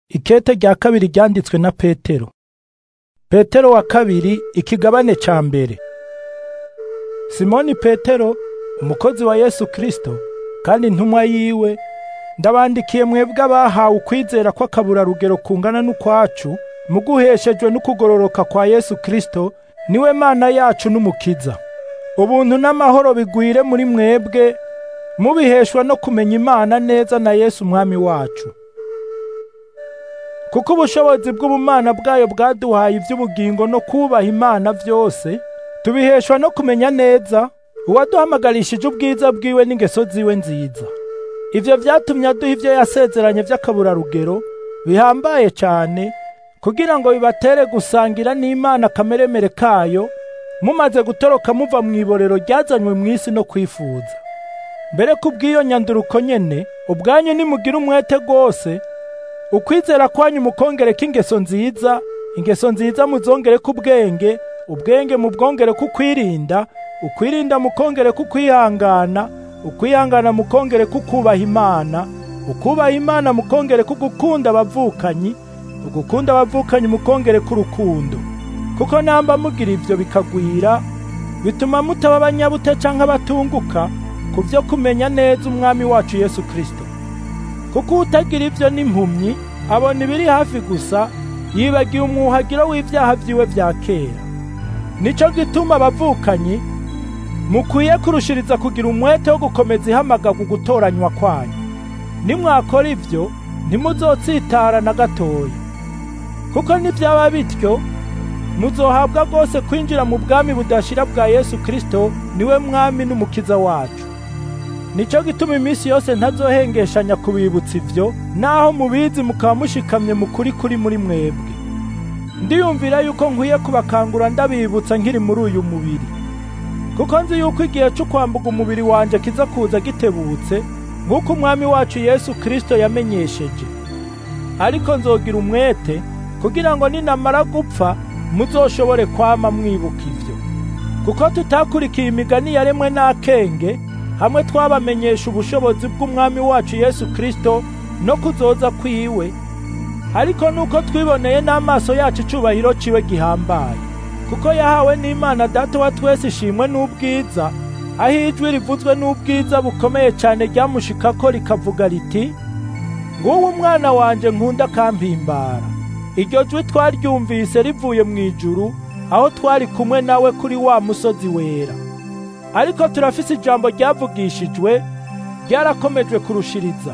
Ikete rya kabiri ryanditswe na Petero. Petero wa kabiri ikigabane ca mbere. Simoni Petero, umukozi wa Yesu Kristo, kandi intumwa yiwe, ndabandikiye mwebwe abahawe ukwizera kw'akaburarugero kungana n'ukwacu, muguheshejwe n'ukugororoka kwa Yesu Kristo, niwe Mana yacu n'Umukiza. Ubuntu n'amahoro bigwire muri mwebwe, mubiheshwa no kumenya Imana neza na Yesu Umwami wacu. Kuko ubushobozi bw'ubumana bwayo bwaduhaye ivy'ubugingo no kubaha Imana vyose, tubiheshwa no kumenya neza uwaduhamagarishije ubwiza bwiwe n'ingeso ziwe nziza. Ivyo vyatumye aduha ivyo yasezeranye vy'akaburarugero bihambaye cane, kugira ngo bibatere gusangira n'Imana akameremere kayo, mumaze gutoroka muva mw'iborero ryazanywe mw'isi no kwifuza. Mbere kubw'iyo nyanduruko nyene, ubwanyu nimugire umwete rwose, ukwizera kwanyu mukongereko ingeso nziza, ingeso nziza muzongereko ubwenge, ubwenge mubwongereko ukwirinda, ukwirinda mukongereko ukwihangana, ukwihangana mukongereko ukubaha Imana, ukubaha Imana mukongereko ugukunda abavukanyi, ugukunda abavukanyi mukongereko urukundo. Kuko namba mugira ivyo bikagwira, bituma mutaba abanyabute canke abatunguka ku vyo kumenya neza Umwami wacu Yesu Kristo. Kuko utagira ivyo n'impumyi, abona ibiri hafi gusa, yibagiye umwuhagiro w'ivyaha vyiwe vya kera. Nico gituma abavukanyi mukwiye kurushiriza kugira umwete wo gukomeza ihamagarwa gutoranywa kwanyu. Nimwakora ivyo, ntimuzotsitara na gatoya. Kuko nivyaba bityo, muzohabwa rwose kwinjira mu bwami budashira bwa Yesu Kristo, niwe Mwami n'Umukiza wacu. Nico gituma iminsi yose ntazohengeshanya kubibutsa ivyo, naho mubizi mukaba mushikamye mu kuri kuri muri mwebwe. Ndiyumvira yuko nkwiye kubakangura ndabibutsa nkiri muri uyu mubiri. Kuko nzi yuko igihe cyo kwambuka umubiri wanje kiza kuza gitebutse, nk'uko Umwami wacu Yesu Kristo yamenyesheje. Ariko nzogira umwete, kugira ngo ninamara gupfa, muzoshobore kwama mwibuka ivyo. Kuko tutakurikiye imigani yaremwe n'akenge, hamwe twabamenyesha ubushobozi bw'Umwami wacu Yesu Kristo no kuzoza kwiwe, ariko nuko twiboneye n'amaso yacu icubahiro ciwe gihambaye. Kuko yahawe n'Imana Data wa twese ishimwe n'ubwiza, aho ijwi rivuzwe n'ubwiza bukomeye cane ryamushikako rikavuga riti, nguwo umwana wanje nkunda akampimbara. Iryo jwi twaryumvise rivuye mw'ijuru, aho twari kumwe nawe kuri wa musozi wera. Ariko turafise ijambo ryavugishijwe, ryarakomejwe kurushiriza.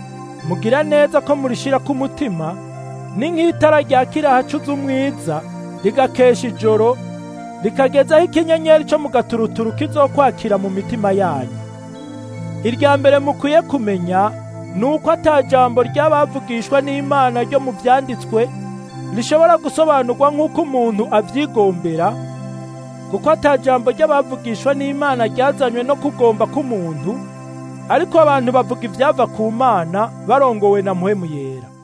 Mugira neza ko murishira ku mutima, ni nk'itara ryakira ahacuze umwiza, rigakesha ijoro, rikagezaho ikinyenyeri co mu gaturuturu kizokwakira mu mitima yanyu. Irya mbere mukwiye kumenya, ni uko ata jambo ry'abavugishwa n'Imana ryo mu vyanditswe, rishobora gusobanurwa nk'uko umuntu avyigombera, kuko ata jambo ry'abavugishwa n'Imana ryazanywe no kugomba k'umuntu, ariko abantu bavuga ivyava ku Mana barongowe na Mpwemu Yera.